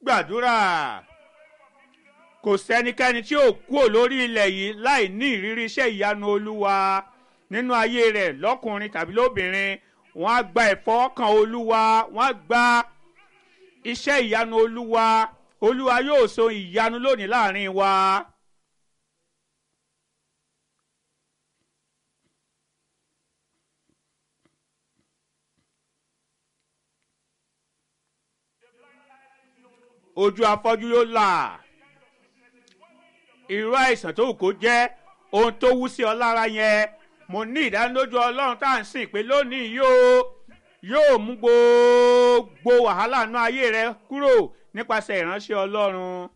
gbàdúrà kò sẹ́nikẹ́ni tí ò kúò lórí ilẹ̀ yìí láì ní ìrírí iṣẹ́ ìyanu olúwa nínú ayé rẹ̀ lọ́kùnrin tàbí lóbìnrin wọ́n á gba ìfọwọ́kàn olúwa wọ́n á gba iṣẹ́ ìyanu olúwa olúwa yóò so ìyanu lónìí láàrin wa. ojú afọ́jú yóò là irú àìsàn tó wù kó jẹ́ ohun tó wú sí ọ lára yẹn mo ní ìdánilójú ọlọ́run tá à ń sìn pé lónìí yóò yóò mú gbogbo wàhálà nú ayé rẹ kúrò nípasẹ̀ ìránṣẹ́ ọlọ́run.